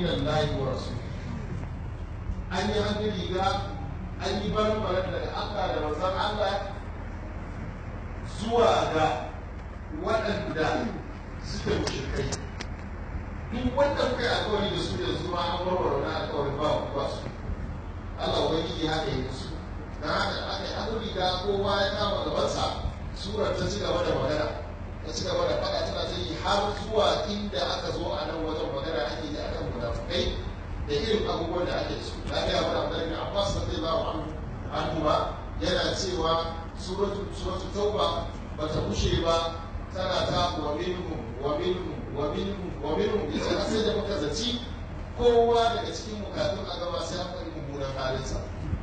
Allah wa rasul an yi hannun riga an yi baran daga Allah da manzon Allah zuwa ga waɗanda suke mushrikai duk wanda kuka yi alkawari da su yanzu ma an warware wani alkawari ba ku ba su Allah ubangiji haka yi musu dan haka aka yi hannun riga kowa ya kama gabansa surar ta ci gaba da magana ta ci gaba da faɗa tana ta yi har zuwa inda aka zo a nan wajen magana ake yi akan munafukai da irin abubuwan da ake su na ga mana Abdullahi bin Abbas radiyallahu anhu anhu ba yana cewa suratu suratu tauba bata bushe ba tana ta wa minhum wa minhum wa minhum wa minhum yace har sai da muka zaci kowa daga cikin mu kafin a gaba sai an faɗi mummunan halinsa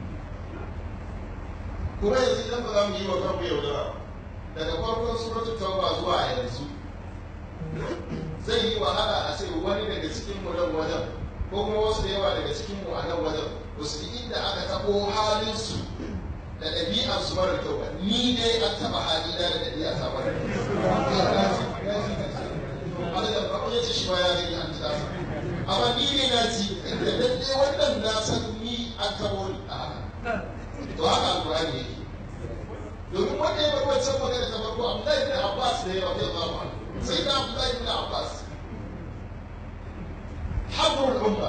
kuma yanzu idan ba za mu yi wa kanmu yaudara daga farkon suratu tauba zuwa yanzu zai yi wahala a ce wani daga cikin mu nan wajen ko kuma wasu da yawa daga cikin mu a nan wajen ba su inda aka taɓo halin su da ɗabi'ar su mara kyau ba ni dai an taɓa halina da ɗabi'a ta mara kyau Allah da ba ya ce shi ba ya gani an ta amma ni ne na ji da lalle wannan na san ni an taɓo ni a haka to haka alƙur'ani yake domin wanda ya bar wancan magana ta farko Abdullahi bin Abbas ne ya rabu Allahu anhu sai da Abdullahi bin Abbas habrul umma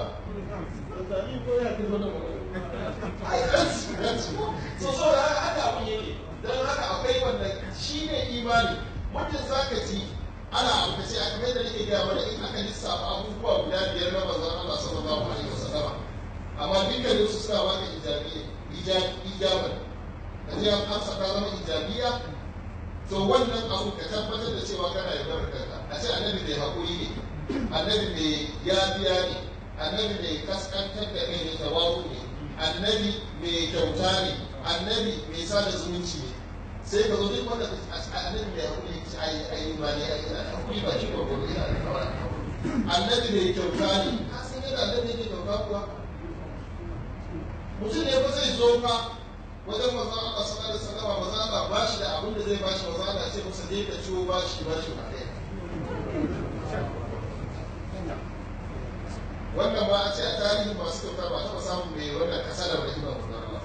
so so da haka haka abin yake don haka akwai wanda shi ne imani mutum za ka ji ana abu ka ce a kamar da nake gaya mana in aka lissafa abubuwa guda biyar na manzon Allah sallallahu alaihi wasallama amma dukkanin su suna baka ijabiya ijaban kaje an amsa ka zama ijabiya to wannan abu ka tabbatar da cewa kana yaudar kanka a ce annabi mai haƙuri ne annabi mai yabiya ne annabi mai kaskantar da kai ne tawaru ne annabi mai kyauta ne annabi mai sada zumunci ne sai ka zo duk wanda annabi mai haƙuri ne ai ai ba ne ai ina haƙuri ba shi ko ina da kawai annabi mai kyauta ne ka san yadda annabi yake kyauta kuwa mutum ne ba zai zo fa wajen manzon Allah sallallahu alaihi wasallam manzon Allah ba shi da abin da zai ba shi manzon Allah ce masa je ka ciwo ba shi ba shi ba ɗaya wannan ba a ce a tarihin masu kyauta ba taɓa samun mai wannan kasa da rahima manzon Allah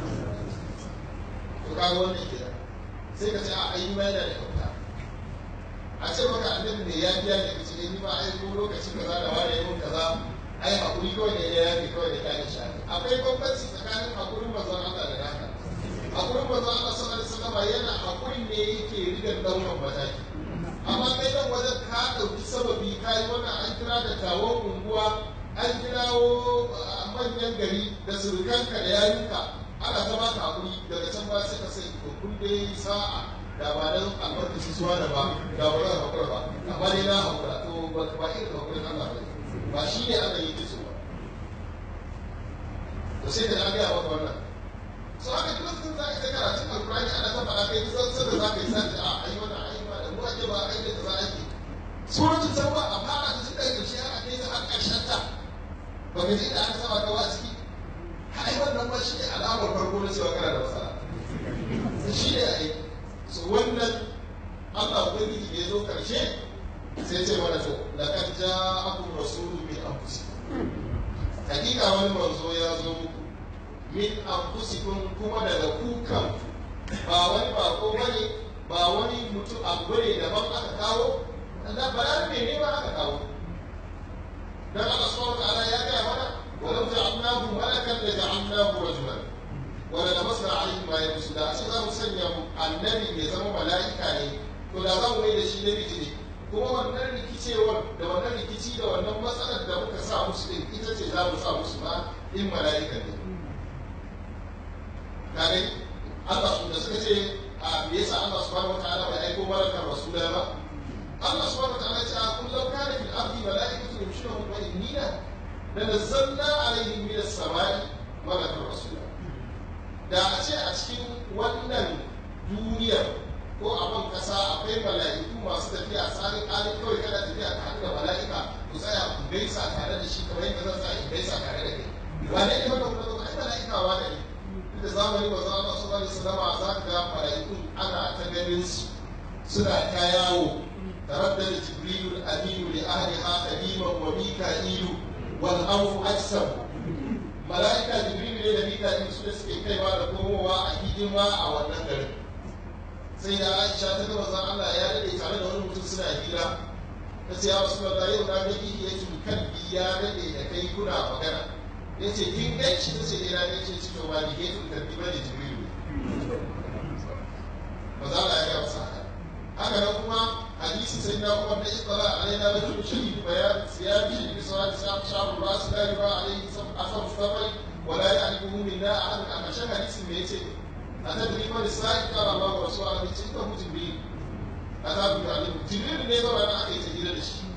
to kaga wannan kenan sai ka ce a ayi mai da kyauta a ce maka annabi ne ya biya ne kace ni ba ai ko lokaci kaza da wani yayin kaza ai hakuri kawai ne ya yafi kawai da kai shi akwai bambanci tsakanin hakurin manzon Allah da naka hakurin manzon Allah sallallahu alaihi wasallam yana hakurin ne yake rigar daukan mataki amma kai dan wajen ka dauki sababi kai wannan an kira da tawon unguwa an kirawo manyan gari da surukanka da yayinka ana ta baka hakuri daga can ba sai ka sai to kun dai sa'a da ba dan albarkaci suwa da ba da ba zan hakura ba amma dai na hakura to ba ba irin hakurin Allah ba ba shi ne aka yi kiso ba to sai da an gaya maka wannan so haka duk lokacin za ka ta karatun alkurani ana ta faɗa kai kusan sanda za ka yi sa a ayi wannan ayi ba da mu ake ba ayi da za ake suratul tauba a fara da tun daga ƙarshe har a kai ta har ƙarshen ta ba ka ji da aka saba kawo a ciki ai wannan ba shi ne alamar farko na cewa kana da matsala shi ne ai so wannan Allah ubangiji da ya zo ƙarshe sai ce mana to laqad ja'akum rasulun min anfusikum hakika wani manzo ya zo muku min anfusikum kuma daga kukan ba wani bako bane ba wani mutum abu bane daban aka kawo Allah ba ne ne ba aka kawo dan Allah subhanahu wa ta'ala ya ga mana walau ja'alnahu malakan la ja'alnahu rajulan wala lamasna alayhi ma yabsu da sai za mu sanya annabi ya zama mala'ika ne to da za mu mai da shi namiji ne kuma wannan rikicewar da wannan rikici da wannan matsalar da muka sa musu din ita ce za mu sa musu ma in mala'ika ne kare Allah su da suka ce a me yasa Allah subhanahu wataala bai aiko malakar rasula ba Allah subhanahu wataala ya ce a kun law kana fil ardi mala'ikatu yamshuna mutma'innina la nazzalna alaihim min as-sama'i malakar rasula da a ce a cikin wannan duniyar ko a ban kasa akwai mala'iku masu tafiya tsarin ƙarin kawai kana tafiya tare da mala'ika ku tsaya ku gaisa tare da shi kamar yadda zan tsaya in gaisa tare da kai wane ne wanda kuma zo ai mala'ika wa ne da zamani ba za a su bani sallama za ka ga mala'ikun ana ta ganin su suna ta yawo taraddada jibrilu aminu li ahliha qadiman wa mika'ilu wal afu ajsam mala'ika jibril ne da mika'il su da suke kaiwa da komowa a hidima a wannan garin sai da aisha ta gaba zan Allah ya dade tare da wani mutum suna hira ta ce ya wasu da yau na gani ya ce kan ya dade da kai kuna magana ya ce kin ganci ta ce ina ne ce ci to ba ni ke tun karbi ba ne jibril ba za a yi masa haka haka nan kuma hadisi sai na kuma da ikbala alaina rajul shadid bayan siyabi bi salati sha'ru ras la yuba alayhi asar safai wa la ya'rifuhu minna ahad a kashin hadisin me yace atadri ma lisai qala Allah wa rasuluhu bi tinka hu jibril atabu alim jibril ne zama na aka yi tajira da shi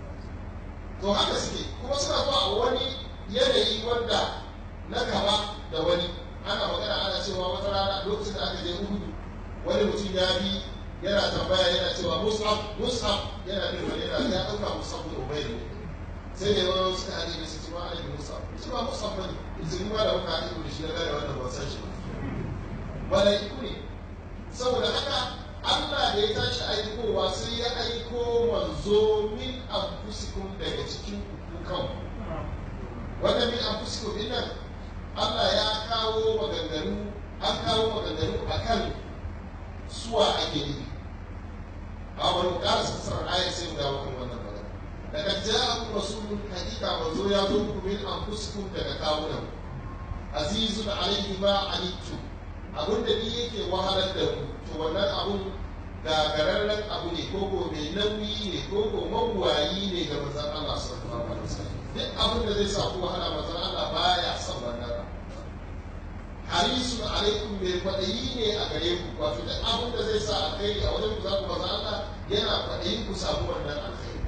to haka suke kuma suna zuwa a wani yanayi wanda na kama da wani ana magana ana cewa wata rana lokacin da aka je uhudu wani mutum ya bi yana tambaya yana cewa mus'ab mus'ab yana bin wani yana ya ɗauka mus'ab da ubayr ne sai da yawan suka haɗe da su ci ma alibi mus'ab ci ma mus'ab bane izini ma da muka haɗe da shi na gane wannan ban san shi ba malaiku ne saboda haka Allah da ya tashi aikowa sai ya aiko manzo min anfusikum daga cikin ku kanku wannan min anfusikum din nan Allah ya kawo maganganu an kawo maganganu akan suwa ake nufi a wani ƙara sassar ayar sai mu dawo kan wannan magana daga ja'akum rasulun hakika manzo ya zo muku min anfusikum daga kawunan azizun alayhi ma anittu abun da ni yake wahalar da mu to wannan abun gagararren abu ne ko ko mai nauyi ne ko ko mabuwayi ne ga manzon Allah sallallahu alaihi wasallam duk abin da zai sa ku wahala manzon Allah baya son wannan harisun alaikum mai kwaɗayi ne a gare ku wato duk abin da zai sa alkhairi a wajen ku za ku maza Allah yana kwaɗayin ku samu wannan alkhairi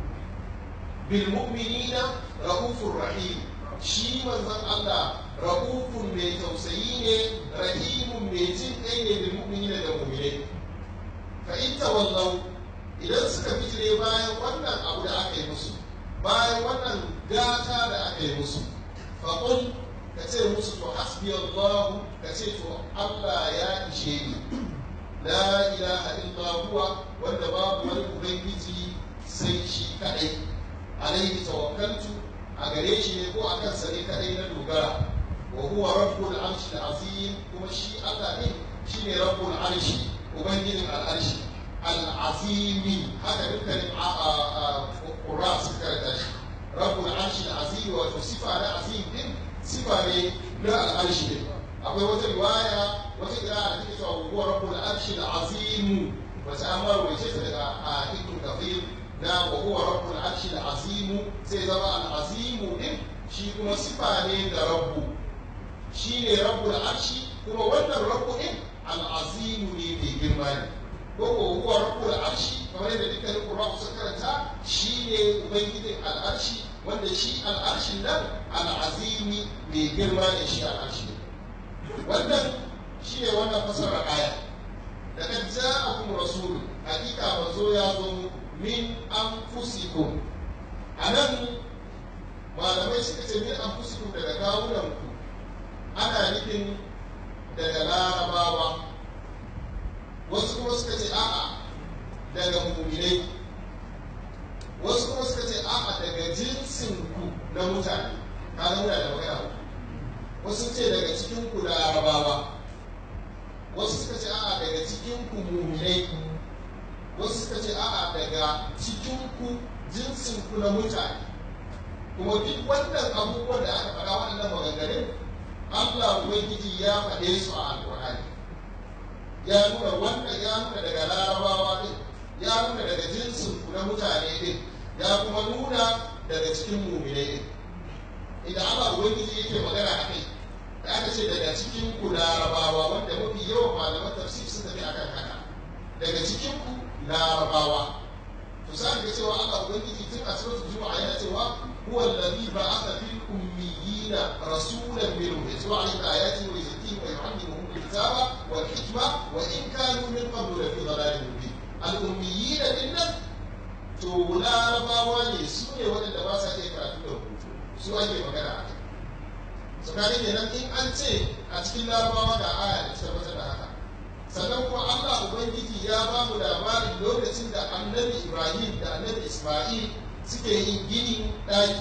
bil mu'minina rahufur rahim shi manzon Allah rahufun mai tausayi ne rahimun mai jin kai ne bil mu'minina da mu'minai fa in tawallau idan suka bijire bayan wannan abu da aka yi musu bayan wannan gata da aka yi musu fa qul ka ce musu to hasbi Allah ka ce to Allah ya ishe ni la ilaha illa huwa wanda babu wani ubangiji sai shi kadai alaihi tawakkaltu a gare shi ne ko a kansa ne kadai na dogara wa huwa rabbul arshi azim kuma shi Allah ne shine rabbul arshi ubangijin al'arshi al'azimi haka dukkanin ƙura suka karanta shi rabbul arshi azim wato sifa na azim din sifa ne na al'arshi ne akwai wata riwaya wata kira da take cewa huwa rabbul arshi azim wata an marwaye ta daga a ibn kafir na wa huwa rabbul arshi azim sai zama al-azim din shi kuma sifa ne da rabbu shi ne rabbul arshi kuma wannan rabbu din al-azim ne mai girma ne ko ko huwa rabbul arshi kamar yadda dukkanin qur'ani suka karanta shi ne ubangijin al-arshi wanda shi al'arshin nan al'azimi mai girma ne shi al'arshi wannan shi ne wannan fasarar aya daga ja'akum rasul hakika manzo ya zo min anfusikum anan malamai suka ce min anfusikum daga kawunan ku ana nufin daga larabawa wasu kuma suka ce a'a daga muminai wasu kuma suka ce a'a daga jinsin ku na mutane ka muna da magana wasu ce daga cikin ku larabawa wasu suka ce a'a daga cikin ku muminai wasu suka ce a'a daga cikin ku jinsin ku na mutane kuma duk wannan abubuwan da aka faɗa waɗannan maganganun Allah Ubangiji ya faɗe su a Alƙur'ani ya nuna wannan ya nuna daga larabawa ɗin ya nuna daga jinsin ku na mutane ɗin ya kuma nuna daga cikin muminai ɗin idan Allah Ubangiji yake magana a kai da aka ce daga cikin ku larabawa wanda mafi yawan malaman tafsir sun tafi akan haka daga cikin ku larabawa to sai ga cewa Allah Ubangiji tun a suratul Juma'a yana cewa huwa alladhi ba'atha fil ummiyina rasulan minhum yatlu alayhim ayatihi wa yuzakkihim wa yu'allimuhum الكتاب والحكمة وإن كانوا من قبل لفي ضلال مبين الأميين إنهم to larabawa ne su ne waɗanda ba sa iya karatu da rubutu su ake magana a kai tsakanin kenan in an ce a cikin larabawa da aya da ta tabbatar da haka sannan kuma Allah Ubangiji ya ba mu labarin lokacin da annabi Ibrahim da annabi Ismail suke yin gini ɗaki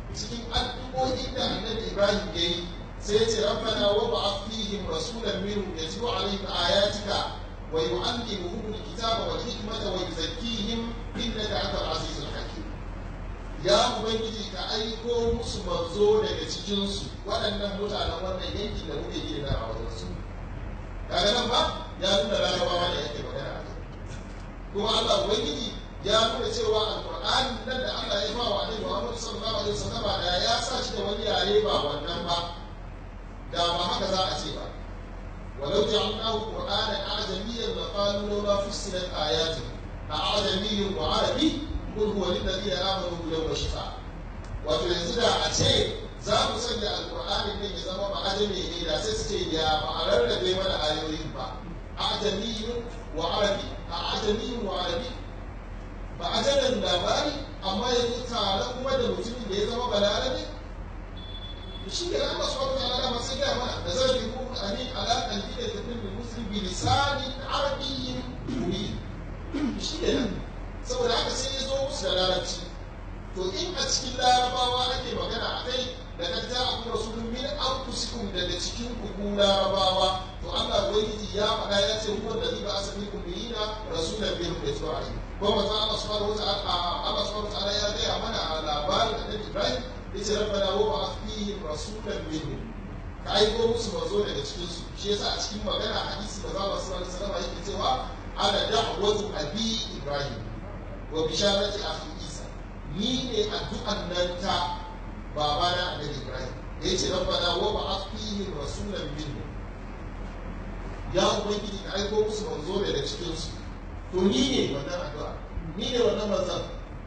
cikin addu'o'in da annabi ibrahim ya yi sai ya ce rabbana wa ba'ath fihim rasulan minhum yatlu alaihim ayatika wa yu'allimuhum alkitaba wal hikmata wa yuzakkihim innaka antal azizul hakim ya ubangiji ka aiko musu manzo daga cikinsu waɗannan mutanen wannan yankin da muke gina a wajen su kaga nan ba ya nuna larabawa ne yake magana a kai kuma Allah ubangiji ya nuna cewa alqur'ani nan da Allah ya ba wa annabi Muhammad sallallahu alaihi wasallam da ya sa shi da wani yare ba wannan ba da ba haka za a ce ba ولو جعلناه قرآنا أعجميا لقالوا لولا فصلت آياته أعجمي وعربي قل هو للذين آمنوا يوم الشفاء wato yanzu da a ce za mu sanya alƙur'anin nan ya zama ma'ajami ne da sai su ce ya ba a rarrabe mana ayoyin ba ajamiyun wa arabi a ajamiyun wa arabi ba ajalan labari amma yanzu tare kuma da mutumin da ya zama balarabe shi ne Allah subhanahu wa ta'ala ma sai ga mana da zai yi kuma amin ala qalbi da tabin muslim bi lisanin arabiyyin mubin shi ne saboda haka sai ya zo musu da larabci to in a cikin larabawa ake magana a kai da kan ta abu rasulun min anfusikum daga cikin ku larabawa to Allah ubangiji ya faɗa ya ce huwa allazi ba asami kum biyina rasulan minhum yatlu alayhi ko manzo Allah subhanahu wa ta'ala Allah subhanahu wa ta'ala ya gaya mana a labarin annabi Ibrahim yace rabbana wa ba'ath fihim rasulan minhum ka aiko musu mazo daga cikin su shi yasa a cikin magana hadisi da Allah sallallahu alaihi wasallam yake cewa ana da'watu abi Ibrahim wa bisharati akhi Isa ni ne addu'an nan ta babana annabi Ibrahim yace rabbana wa ba'ath fihim rasulan minhum ya ubangiji ka aiko musu manzo daga cikin su to ni ne wannan addu'a ni ne wannan manzon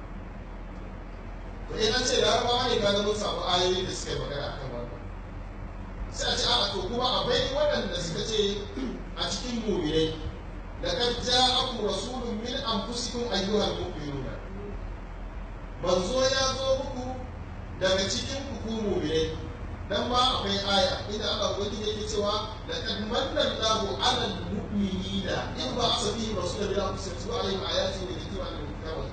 to in an ce larabawa ne kaga mun samu ayoyi da suka yi magana akan wannan sai a ce a to kuma akwai waɗanda suka ce a cikin mu'minai laqad ja'akum rasulun min anfusikum ayyuhal mu'minuna manzo ya zo muku daga cikin ku ku mu'minai dan ma akwai aya inda Allah ubangiji yake cewa laqad manna Allahu 'alal mu'minina in ba asabi rasulun min anfusikum alayhim ayatin wa dhikra lil muttaqin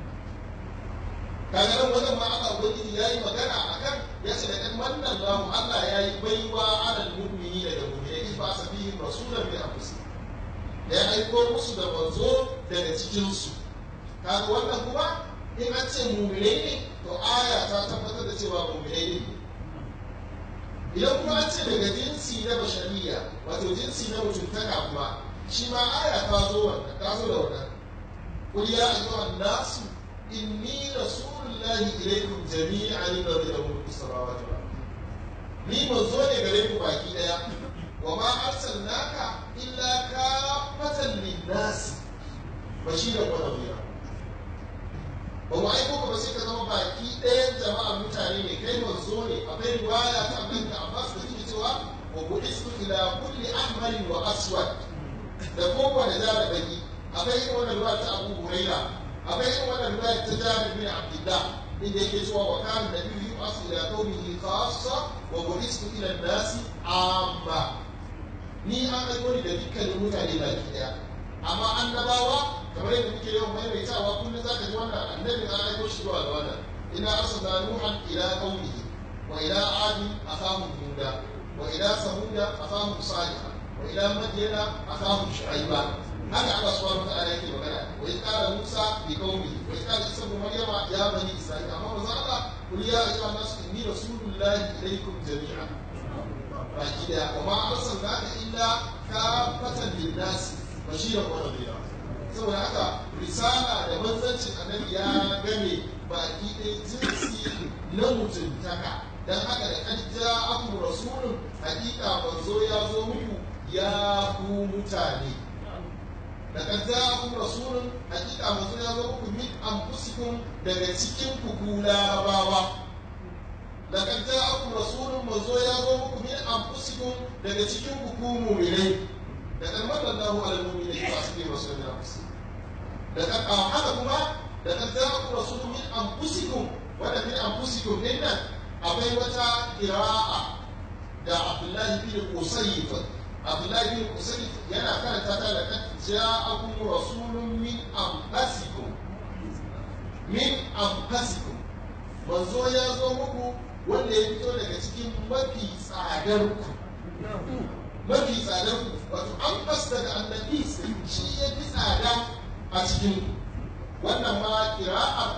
kaga nan wajen ma Allah ubangiji yayi magana akan ya ce laqad manna Allahu Allah yayi baiwa 'alal mu'minina da mu'minai in ba asabi rasulun min anfusikum da ya aiko musu da manzo daga cikinsu kaga wannan kuma in an ce muminai ne to aya ta tabbatar da cewa muminai ne idan kuma an ce daga jinsi na bashariya wato jinsi na mutuntaka kuma shi ma aya ta zo wannan ta zo da wannan qul ya ayyuhan nasu inni rasulullahi ilaykum jami'an alladhi lahu mulku samawati wal ardi ni manzo ne gare ku baki daya wa ma arsalnaka illa kafatan lin-nas bashiran wa nadhira ba mu aiko ka ba sai ka zama baki ɗayan jama'ar mutane ne kai manzo ne akwai riwaya ta annabi da Abbas da take cewa wa bu'istu ila kulli ahmarin wa aswad da kowane da da baki akwai irin wannan riwaya ta Abu Huraira akwai irin wannan riwaya ta Jabir bin Abdullah inda yake cewa wa kana nabiyyu yub'asu ila qaumihi khassa wa bu'istu ila an-nasi amma ni an aiko ni da dukkanin mutane baki daya amma annabawa kamar yadda muke yawan maimaitawa kullum za ka ji wannan annabi an aiko shi zuwa ga wannan ina arsalna nuhan ila qaumihi wa ila adi akahum huda wa ila samuda akahum salih wa ila madyana akahum shu'aiba haka Allah subhanahu wa ta'ala yake magana wa in qala musa bi qaumihi wa in qala isa ibn maryama ya bani isra'ila amma manzo Allah kul ya ayyuhan nas inni rasulullahi ilaykum jami'an baki daya wa ma arsalnaka illa kafatan lin-nas bashiran wa nadhira saboda haka risala da manzancin annabi ya game baki ɗaya jinsi na mutuntaka dan haka da kan ja aku rasulun hakika manzo ya zo muku ya ku mutane da kan ja aku rasulun hakika manzo ya zo muku min anfusikum daga cikin ku ku larabawa laqad ja'akum rasulun manzo ya zo muku min anfusikum daga cikin ku ku mu'minai da kan madallahu ala mu'minina fa asbi rasulina da kan haka kuma da kan ja'akum rasulun min anfusikum wanda min anfusikum din nan akwai wata qira'a da Abdullahi bin Qusayf Abdullahi bin Qusayf yana karanta ta da kan ja'akum rasulun min anfusikum min anfusikum manzo ya zo muku wanda ya fito daga cikin mafi tsadar ku mafi tsadar ku wato an fasta da annabi shi ya fi tsada a cikin ku wannan ma kira'ar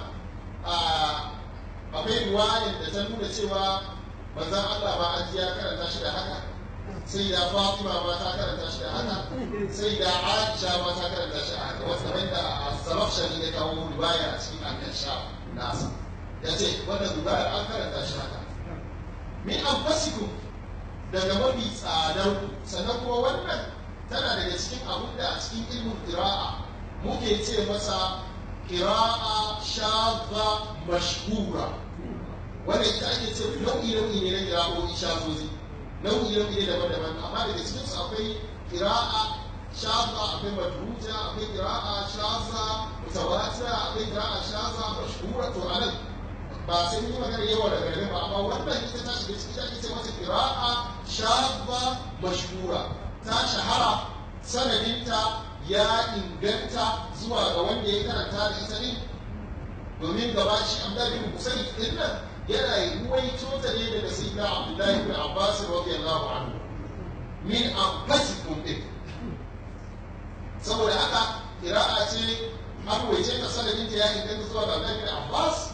akwai riwayar da ta nuna cewa manzon Allah ba an ji ya karanta shi da haka sai da Fatima ma ta karanta shi da haka sai da Aisha ma ta karanta shi da haka wasu kamar da Zamakhshari ya kawo riwaya a cikin al-Kashaf nasa ya ce wannan riwayar an karanta shi haka min anfasikum daga mafi tsadar ku sannan kuma wannan tana daga cikin abin da a cikin ilmin qira'a muke ce masa qira'a shadha mashhura wanda ita ake ce nau'i nau'i ne na kira'o'i shazozi nau'i nau'i ne daban-daban amma daga cikin su akwai kira'a shaza akwai madruja akwai kira'a shaza mutawatira akwai kira'a shaza mashhura to anan ba sai yi magana yawa da garin ba amma wannan ita ta shiga ciki ake ce mata kira'a shaza mashhura ta shahara sanadinta ya inganta zuwa ga wanda ya karanta da ita ne domin gaba shi amdari bin kusayi din nan yana ruwaito ta ne daga sayyidina abdullahi ibn abbas radiyallahu anhu min anfasikum din saboda haka qira'a ce an ruwaice ta sanadin ta ya inganta zuwa ga abdullahi ibn abbas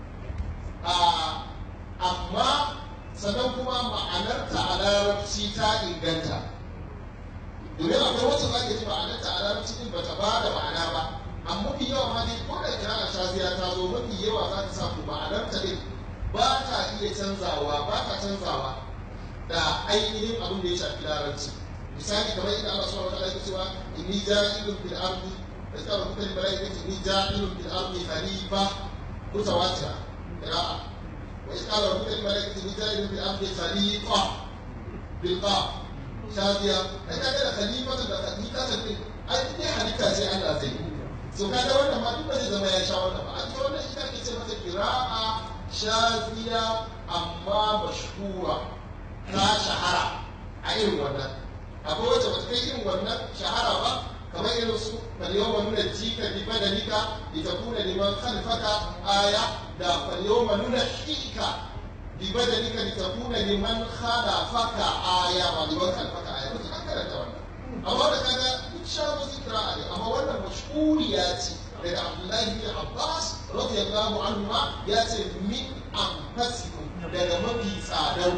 amma sannan kuma ma'anarta a larabci ta inganta domin akwai wacce za ka ji ma'anarta a larabci din bata ba da ma'ana ba amma mafi yawa ma dai ko da kira'a shaziya ta zo mafi yawa za ka samu ma'anarta din ba ta iya canzawa ba ta canzawa da ainihin abin da ya shafi larabci misali kamar inda Allah subhanahu wa ta'ala yake cewa inni ja'ilun fil ardi da ta rubuta ni mala'ika ce inni ja'ilun fil ardi khalifa mutawatira qira'a wa idh qala rabbuka lil mala'ikati inni ja'ilun fil ardi khalifa bil qaf shadiya ai kaga da khalifatan da khalifatan din ai ne halitta sai Allah zai so kaga wannan ma duk ba zai zama ya sha wannan ba a ce wannan ita ke ce mata qira'a shafiya amma mashhura ta shahara a irin wannan akwai wacce ba ta kai irin wannan shahara ba kamar irin su falyoma nuna jika bi badalika li takuna liman khalfaka aya da falyoma nuna hika bi badalika li takuna liman khalafaka aya ba liman khalfaka aya ba an karanta wannan amma da kaga duk shafu zikra ne amma wannan mashhuriya ce daga Abdullahi bin Abbas radiyallahu anhu ma ya ce min anfasikum daga mafi tsadar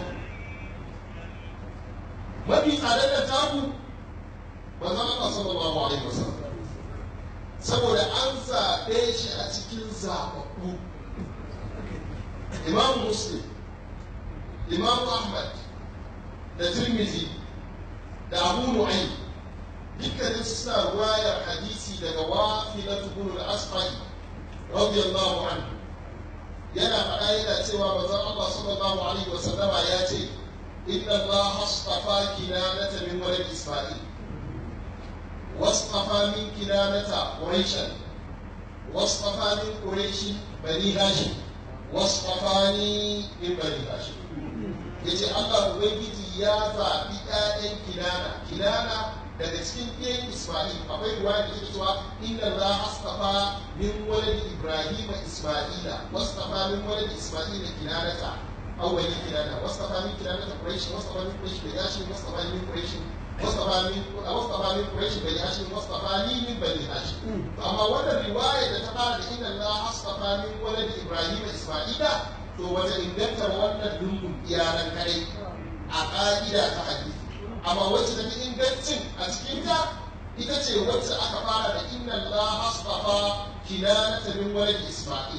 mafi tsadar da taku manzon Allah sallallahu alaihi wasallam saboda an zaɓe shi a cikin zaɓaɓɓu Imam Muslim Imam Ahmad da Tirmidhi da Abu Nu'aym dukkanin suna ruwayar hadisi daga wafilatu bin al-asfari radiyallahu anhu yana faɗa yana cewa manzon Allah sallallahu alaihi wa sallama ya ce inna Allah astafa kinanata min walad Isma'il واصطفى من كنانة قريشا واصطفى من قريش بني هاشم واصطفاني من بني هاشم yace Allah Ubangiji ya zaɓi ‘ya'yan kinana kinana daga cikin ɗayan Ismail akwai ruwa da take cewa inna Allah astafa min walad Ibrahim Ismaila wastafa min walad Ismaila kinanata awwali kinana wastafa min kinanata Quraish wastafa min Quraish da Yashim wastafa min Quraish wastafa min wastafa min Quraish da Yashim wastafa ni min bani Hashim amma wannan riwaya da ta fara da inna Allah astafa min walad Ibrahim Ismaila to wata ingantar wannan lungun iyalan kadai a ƙa'ida ta hadisi amma wacce ta fi ingancin a cikin ta ita ce wacce aka fara da inna Allah astafa kinanata min walad Isma'il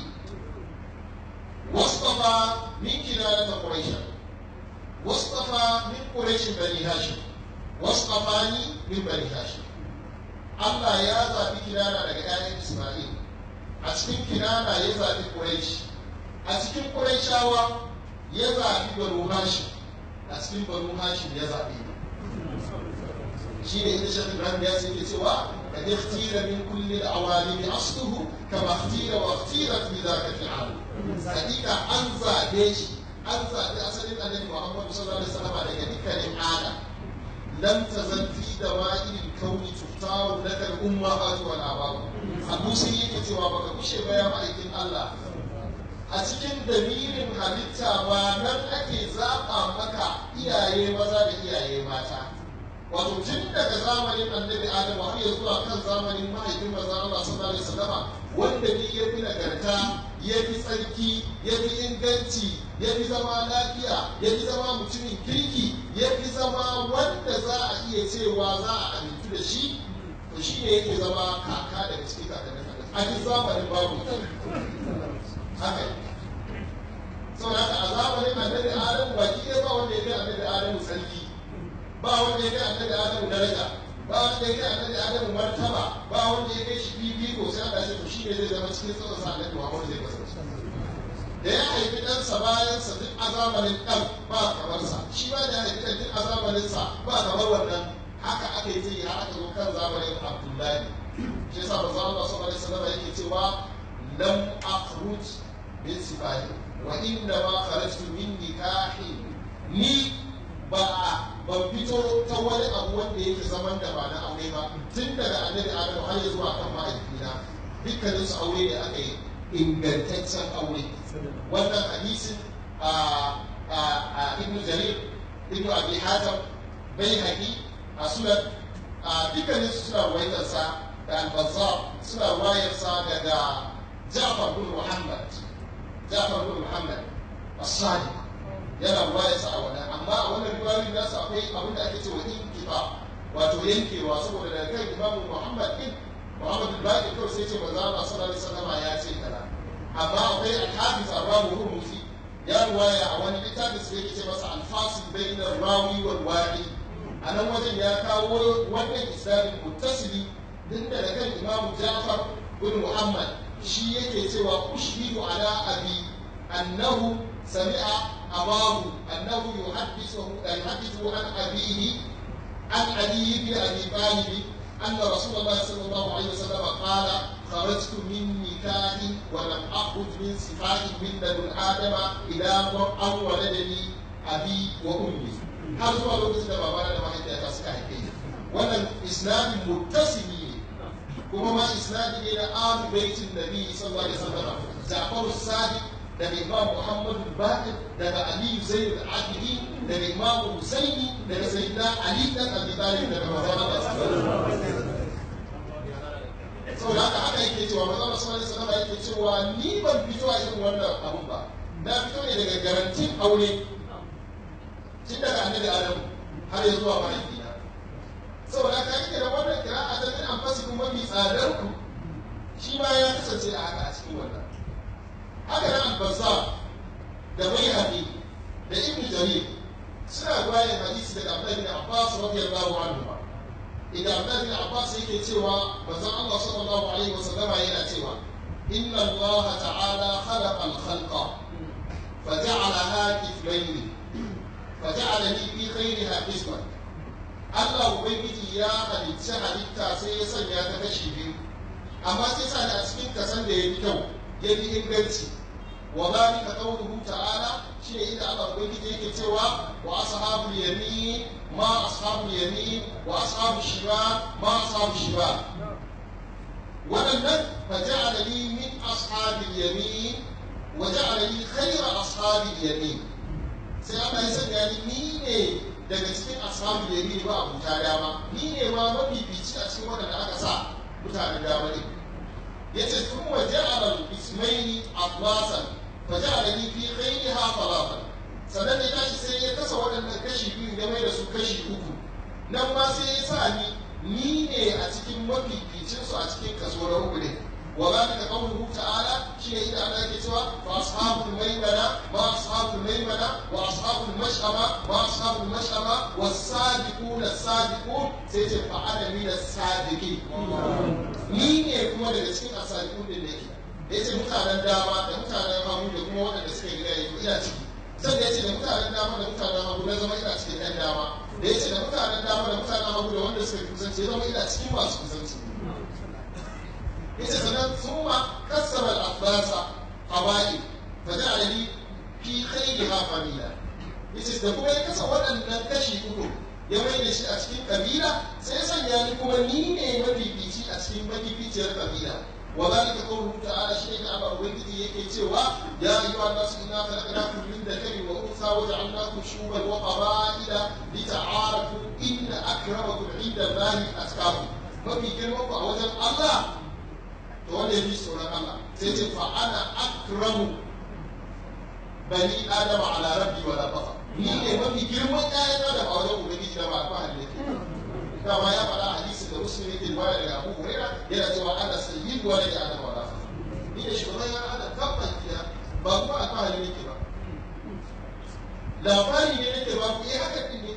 wastafa min kinanata Quraish wastafa min Quraish bani Hashim wastafani min bani Hashim Allah ya zaɓi kinana daga ƴaƴan Isma'il a cikin kinana ya zaɓi Quraish a cikin Qurayshawa ya zaɓi Banu Hashim a cikin Banu Hashim ya zaɓi shi ne inda Sheikh Ibrahim ya ce cewa kad ikhtira min kulli al-awalim asluhu kama ikhtira wa ikhtirat bi dhaka fi'al hakika an zaɓe shi an zaɓi asalin annabi Muhammad sallallahu alaihi wasallam daga dukkanin adam lam tazal fi dawa'il al-kawn tuftaru laka al-ummahat wal aba'u abu sai yake cewa baka kushe ba ya ma'aikin Allah a cikin dalilin halitta ba nan ake zaɓa maka iyaye maza da iyaye mata wato tun daga zamanin annabi adamu har ya zuwa kan zamanin mahaifin manzon Allah sallallahu alaihi wasallam wanda ne ya fi nagarta ya fi tsarki ya fi inganci ya fi zama lafiya ya fi zama mutumin kirki ya fi zama wanda za a iya cewa za a amintu da shi to shi ne yake zama kaka daga cikin kakannin a duk zamanin babu haka saboda haka a zamanin annabi adamu baki ɗaya ba wanda ya kai annabi adamu tsarki ba wanda ya kai annabi adamu daraja ba wanda ya kai annabi adamu martaba ba wanda ya kai shi fifiko sai Allah ya to shi ne zai zama cikin tsawon sa annabi Muhammad zai kasance da ya haifi ɗansa bayansa duk a zamanin ɗan ba kamar sa shi ba da ya haifi ɗan duk a zamanin sa ba kamar wannan haka aka yi zai har aka zo kan zamanin Abdullahi shi yasa manzo Allah sallallahu alaihi wasallam yake cewa lam akhruj min sifahi wa inna ma kharajtu min nikahi ni ba ban fito ta wani abu wanda yake zaman da ba na aure ba tun daga annabi Adamu har ya zuwa kan mahaifina dukkanin su aure ne aka yi ingantaccen aure wannan hadisin a a ibnu jarir ibnu abi hatim bai haƙi a sunan a dukkanin su suna waitarsa da al-bazzar suna wayarsa daga Ja'far bin Muhammad Ja'far bin Muhammad as-Sadiq yana wayarsa a wannan amma a wannan riwayoyin nasu akwai abin da ake cewa inkifa wato yankewa saboda daga kan Imam Muhammad bin Muhammad bin Baqir kawai sai ce manzo Allah sallallahu alaihi wasallam ya ce kaza amma akwai al-Hafiz Ar-Rawi Hurmuzi ya ruwaya a wani littafin sai yake ce masa al-fasil bayna rawi wal waqi a nan wajen ya kawo wannan isnadin muttasili din da kan Imam Ja'far bin Muhammad shi yake cewa ushhidu ala abi annahu sami'a abahu annahu yuhaddithu yuhaddithu an abihi an ali ibn abi talib أن رسول الله صلى الله عليه وسلم قال خرجت من نكاح ولم أخرج من صفات من لدن آدم إلى أن ولدني أبي وأمي har zuwa lokacin da babana da mahaifiyata suka haife ni wannan isnadin muttasili ne kuma ma isnadi ne na ahlu baitin nabi sallallahu alaihi wasallam Ja'far Sadiq daga Imam Muhammad Baqir daga Ali Zaid al-Abidi daga Imam Husaini daga Sayyidina Ali dan Abi Talib daga manzon Allah sallallahu alaihi wasallam saboda haka haka yake cewa manzon Allah sallallahu alaihi wasallam yake cewa ni ban fito a irin wannan abun ba na fito ne daga garantin aure tun daga annabi Adamu har ya zuwa mahaifina saboda ka yi da wannan kira a ta an fasi kuma mai tsadar ku shi ma ya kasance a haka a cikin wannan haka nan albazza da mai haɗi da ibn jarir suna bayan hadisi daga abdullahi bin abbas radiyallahu anhu ba idan abdullahi bin abbas yake cewa manzon Allah sallallahu alaihi wasallam yana cewa inna Allah ta'ala khalaqa al-khalqa فجعلها كفلين فجعلني في خيرها قسما Allah Ubangiji ya halicci halitta sai ya sanya ta kashi biyu amma sai sa a cikin kasan da ya fi kyau ya fi inganci wa zalika qawluhu ta'ala shine inda Allah Ubangiji yake cewa wa ashabul yamin ma ashabul yamin wa ashabul shimal ma ashabul shimal waɗannan fa ja'ala li min ashabil yamin wa ja'ala li khayra ashabil yamin sai Allah ya sanya ni ni ne daga cikin ashabu da yi ba abuta dama ni ne ma mafifici a cikin waɗanda aka sa mutanen dama ne ya ce sun waje a ismaili abbasan fa ja'ala ni fi khayriha falafan sannan ya tashi sai ya kasa waɗannan kashi biyu ya mai da su kashi uku nan ma sai ya sa ni ni ne a cikin mafificin su a cikin kaso na uku ne wa zalika qawluhu ta'ala shi ne inda Allah yake cewa fa ashabul maimana ma ashabul maimana wa ashabul mash'ama ma ashabul mash'ama was-sabiqun as-sabiqun sai ce fa ana min as-sabiqin ni ne kuma daga cikin as-sabiqun din da yake yace mutanen dama da mutanen hagu da kuma waɗanda suka yi gaya ina ciki sai ya ce da mutanen dama da mutanen hagu na zama ina cikin ɗan dama da ya ce da mutanen dama da mutanen hagu da wanda suka kusanci zama ina cikin masu kusanci yace sannan summa kassara al-aflasa hawaii fa ja'alani fi khayriha famila yace da kuma ya kasa waɗannan kashi uku ya mai da shi a cikin kabila sai sanya ni kuma ni ne mafifici a cikin mafificiyar kabila wa zalika qawluhu ta'ala shi ne Allah ubangiji yake cewa ya ayyuhan nasu inna khalaqnakum min dhakarin wa untha wa ja'alnakum shu'uban wa qaba'ila lita'arafu inna akramakum 'inda Allahi atqakum mafi girman ku a wajen Allah to wanda ya fi tsoron Allah sai ce fa ana akramu bani adama ala rabbi wa la faqa ni ne mafi girman ƴaƴan adam a wajen ubangiji da ba fa hadin yake dama ya faɗa hadisi da muslim yake riwaya daga Abu Hurairah yana cewa ana sayyidu wa da adam wa la faqa ni ne shugaban ƴaƴan adam tabban kiya ba kuma a fa hadin yake ba labari ne nake ba ku eh haka din ne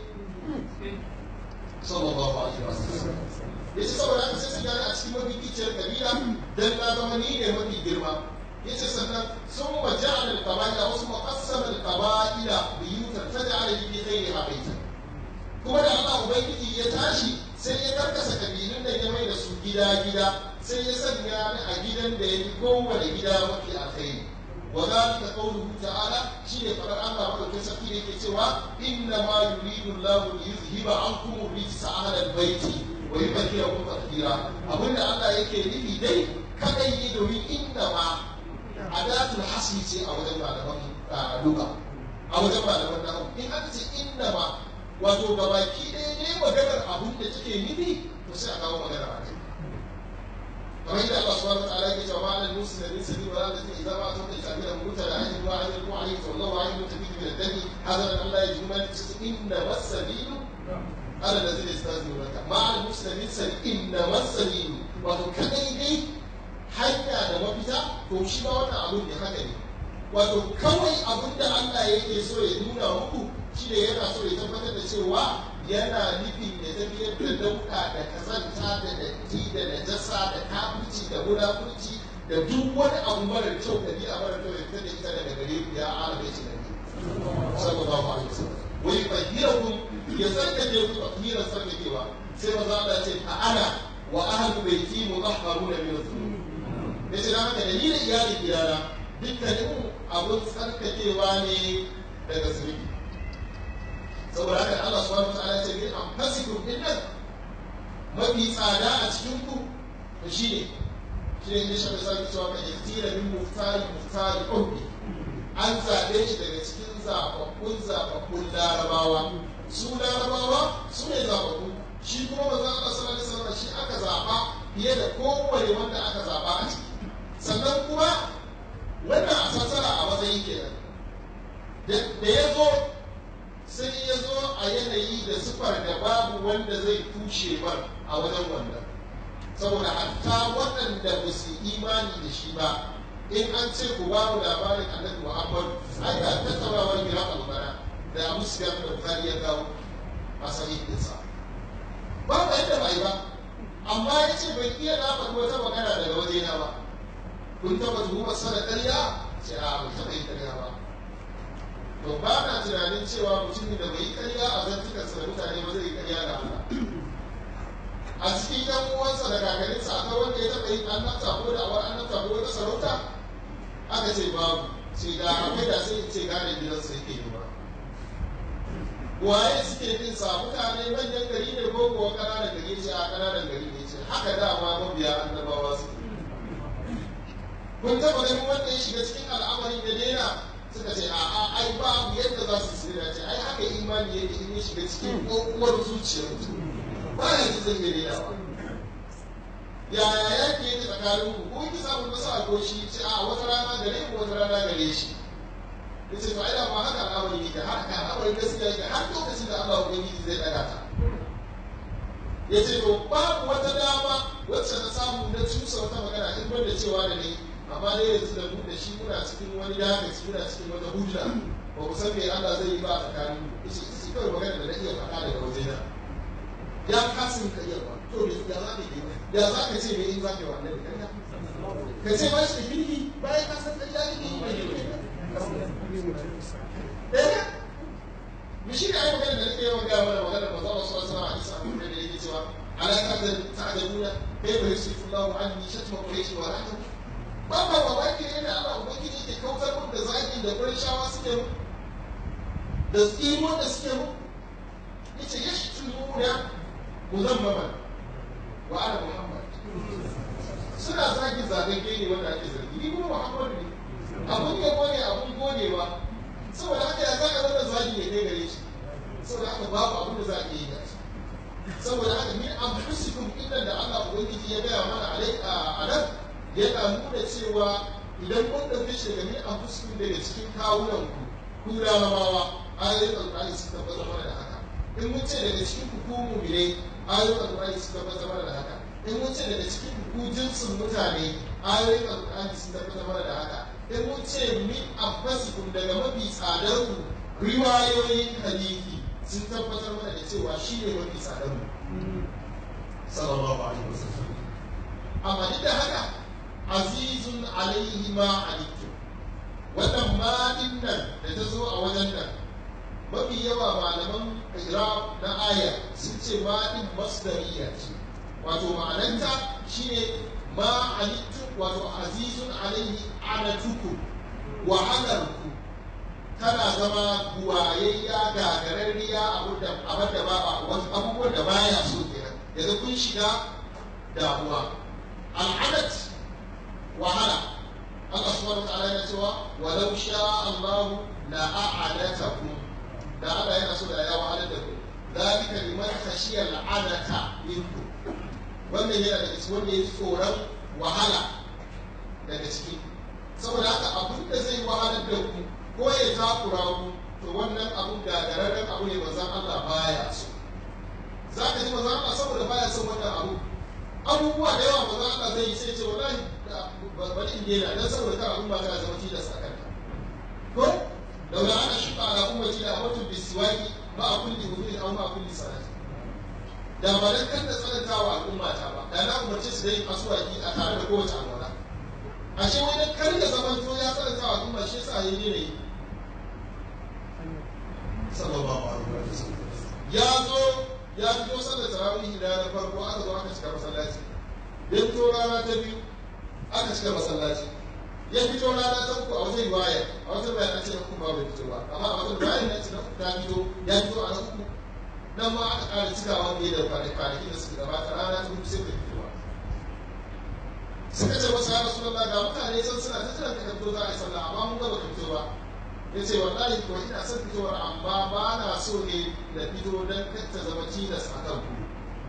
sallallahu alaihi wasallam yace saboda haka sai su gane a cikin mafi kiciyar kabila dan na zama ni ne mafi girma yace sannan sun wa ja'ala al-qaba'ila wasu maqassama al-qaba'ila biyutan taj'ala li ghayriha baytan kuma da Allah ubangiji ya tashi sai ya karkasa kabilun da ya mai da su gida gida sai ya sanya ni a gidan da ya yi kowane gida mafi alkhairi wa zalika qawluhu ta'ala shine fadar Allah madaukakin sarki da yake cewa inna ma yuridu Allahu li yuzhiba ankum rijsa ahla al-bayti wa yubakkirukum tadhkira abinda Allah yake nufi dai kadai yi domin inda ma adatul hasli ce a wajen malaman luga a wajen malaman nahu in aka ce inda ma wato gabaki ɗaya ne maganar abin da take nufi to sai a kawo magana a kai kamar yadda Allah subhanahu wa ta'ala yake cewa ma'anar musu da min sabi wa la idza ma tumta ta'mira muta da ajin wa ajin wa ajin sallallahu alaihi wa sallam min ad-dami hadha Allah ya juma inna wasabilu ala allazina yastazunaka ma'anar musu da min sabi inna wasabilu wato kadai dai hanya da mafita to shi ma wannan abun ne haka ne wato kawai abin da Allah yake so ya nuna muku shi ne yana so ya tabbatar da cewa yana nufin ya tafiyar da dauka da kazanta da datti da najasa da kafirci da munafurci da duk wani abu mara kyau da bi'a mara kyau ya fitar da ita daga gare ku ya arabe shi da ni sallallahu alaihi wasallam wai bahirakum ya tsarkake ku tahiran tsarkakewa sai maza Allah ya ce a ana wa ahlu baiti mutahharuna min dhunub yace da haka dalilin iyalin gidana dukkanin abun tsarkakewa ne daga zunubi saboda haka Allah subhanahu wataala ya ce bi anfasikum dinnan mafi tsada a cikin ku to shine shine ne shi sai cewa ka iktira min muftari muftari ummi an zabe shi daga cikin zababbun zababbun larabawa su larabawa su ne zababbu shi kuma manzon Allah sallallahu alaihi wasallam shi aka zaba fiye da kowane wanda aka zaba a ciki sannan kuma wannan a sassara a matsayin kenan da ya zo sai ya zo a yanayi da sufar da babu wanda zai tushe bar a wajen wannan saboda hatta waɗanda ba su imani da shi ba in an ce ku ba mu labarin annabi muhammad ai da tattaunawar gira albara da abu sufyan da bukari ya kawo a sahihinsa ba ba yadda ba yi ba amma ya ce bai iya na faɗi wata magana daga wajena ba kun taɓa tuhumar sana ƙarya ce a bai taɓa yin ƙarya ba to ba na tunanin cewa mutumin da bai yi ƙarya a zantukansa da mutane ba zai yi ƙarya da Allah a cikin yan uwansa da kakarinsa akwai wanda ya taɓa yin annabta ko da awar annabta ko wata sarauta aka ce babu sai da akwai da sai ce gane gidansa yake yi ba waye suke bin sa mutane manyan gari ne ko kuwa ƙananan gari ce a ƙananan gari ne ce haka dama mabiya annabawa su kun taɓa ganin wanda ya shiga cikin al'amari da daina suka ce a'a ai babu yadda za su tsira ce ai haka imani yake in ya shiga cikin kokowar zuciyar mutum ba ya ji zan gare yawa yaya yake yake tsakanin ku ko ki samu masa alkoshi ce a wata rana gare ku wata rana gare shi yace to ai da ma haka al'amari yake har ka al'amari gaskiya yake har lokacin da Allah ubangiji zai daga ta yace to babu wata dama wacce na samu na cusa wata magana in banda cewa da ni amma dai yanzu da mu da shi muna cikin wani dagaci muna cikin wata hujja ba ku san me Allah zai yi ba a tsakanin mu yace shi kawai magana da na iya faɗa daga wajena ya kasin ka iya ba to da ya za ka yi ya za ka ce me in za ka yi wannan da ka ce ba shi da kirki bayan ka san ɗan jari ne mai kirki ɗaya mu shi da ai magana da nake yawan gaya mana magana ba za mu so sama a isa abin da yake cewa ala ka da ta'aduna kai ba yusifu Allahu anni shatma quraish wa rahmatu ba ba mamaki ne da Allah ubangiji ke kautar mun da zaki da shawa suke mu da tsimo da suke mu yace yashtumuna muzammaman wa ana muhammad suna zagin zagagge ne wanda ake zargi ni kuma muhammadu ne abun yabo ne abun godewa saboda haka ya zaka zama zagi ne kai gare shi saboda haka babu abin da za a iya yi da shi saboda haka min anfusikum inda da Allah ubangiji ya gaya mana a nan yana nuna cewa idan mun ɗauke shi daga min anfusikum daga cikin kawunan ku ku larabawa ayoyin alƙur'ani sun tabbatar mana da haka in mun ce daga cikin ku ku mu'minai ayoyin alƙur'ani sun tabbatar mana da haka in mun ce daga cikin ku ku jinsin mutane ayoyin alƙur'ani sun tabbatar mana da haka in mun ce min anfusikum daga mafi tsadar ku riwayoyin hadisi sun tabbatar mana da cewa shi ne mafi tsadar mu sallallahu alaihi wasallam amma duk da haka azizun alaihi ma alaikum wannan ma din nan da ta zo a wajen nan mafi yawa malaman iraq na aya sun ce ma din masdariya ce wato ma'ananta shine ma alaikum wato azizun alaihi anatukum wahalarku tana zama buwayayya gagararriya abin da ba wasu abubuwan da baya so kenan yanzu kun shiga damuwa al'adat wahala Allah subhanahu wa ta'ala yana cewa walau sha Allah la a'adatakum da Allah yana so da ya wahala da ku zalika liman khashiya al'adata minkum wannan yana daga cikin wanda ya tsoron wahala daga ciki saboda haka abin da zai wahalar da ku ko ya takura ku to wannan abun gagararren abu ne manzon Allah baya so za ka ji manzon Allah saboda baya son wannan abu abubuwa da yawa manzon Allah zai yi sai ce wallahi bari in daina dan saboda kar abun ba ta zama tilas a kanka ko daura ana shuka ala ummati da amatu bisiwaki ma a kulli wudu'in aw ma a kulli salati da ba dan kan da tsanantawa al'umma ta ba da na umarce su da yin asuwaki a tare da kowace alwala ashe wani kar ya zamanto ya tsanantawa al'umma shi yasa yayi ne yi sallallahu alaihi wa sallam ya zo ya fito sallar tarawih da na farko aka zo aka cika masallaci ya fito rana ta biyu aka cika masallaci ya fito rana ta uku a wata riwaya a wata bayan an ce na uku ba bai fito ba amma a wata bayan na ce na uku ta fito ya fito a na uku nan ma aka ƙara cikawa fiye da kwanaki da suka gabata rana ta hudu sai bai fito ba suka ce masa ya rasu ga mutane sun suna ta jiran ka fito za a yi sallah amma mun gaba ka fito ba ya ce wallahi ko ina son fitowar amma ba na so ne da fito don ta zama tilas a kan ku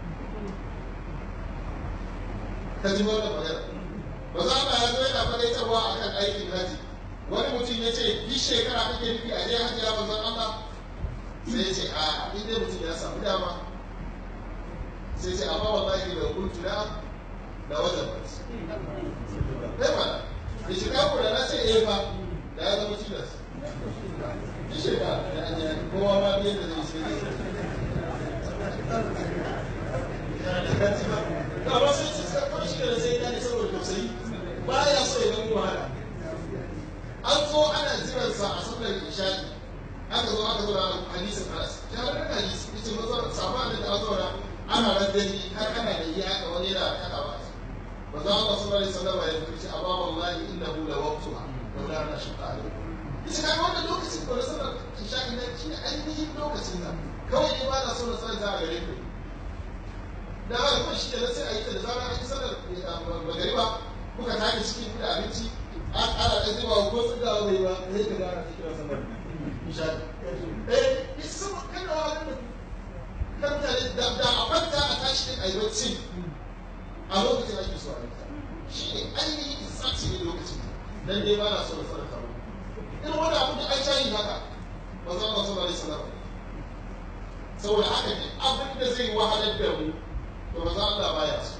ka ji wannan magana ba za a yanzu yana faɗaitarwa a kan aikin haji wani mutum ya ce duk shekara kake nufi a je hajji ya manzon Allah sai ya ce a in dai mutum ya samu dama sai ce amma wallahi da kuntu da da wajen ba sai ba da shiga ku da na ce eh ba da ya zama tilas duk shekara da an yi kowa ma biyan da zai sai da ba sai ci kawai shi da sai ya ne saboda tausayi ba ya so ya zama wahala an zo ana jiransa a sallar isha'i aka zo aka zo da hadisin anas ya wani hadisi yace mazo sabon da ta zo ana randani har ana da yi haka wani yana kada ba manzo Allah sallallahu alaihi wasallam ya fice amma wallahi innahu la waqtuha wa la nashqa alaikum yace kaga wannan lokacin ko na sallar isha'i na shine ainihin lokacin nan kawai ne ba na so na sanar da gare ku da haka kuma shi da sai a yi ta da zarar an yi sallar magariba kuka tashi cikin kuɗa abinci an ana ɗan zuba ko sun ga wai ba sai ka gara ta kira sallar isha'i eh isa sama kana wa nan kan mutane da da a kwanta a tashi din ayi bacci a lokacin ake so a yi ta shi ne ainihin isaci ne lokacin dan dai ba na so na sanar da irin wani abu da an shayi haka ba za a sallar sallar saboda haka duk abin da zai wahalar da mu to ba za Allah baya so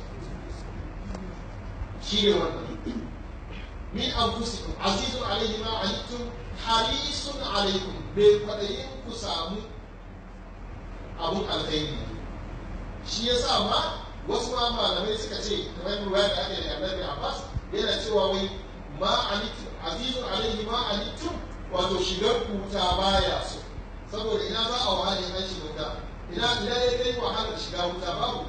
shi ne wannan min anfusikum azizun alaihi ma anittum harisun alaikum bai kwaɗayin ku samu abun alkhairi shi ya sa ma wasu ma malamai suka ce kamar ruwa da ake da annabi abbas yana cewa wai ma anittum azizun alaihi ma anittum wato shigar kuta baya so saboda ina za a wahala ina shiga wuta ina ina ya kai wahalar shiga wuta babu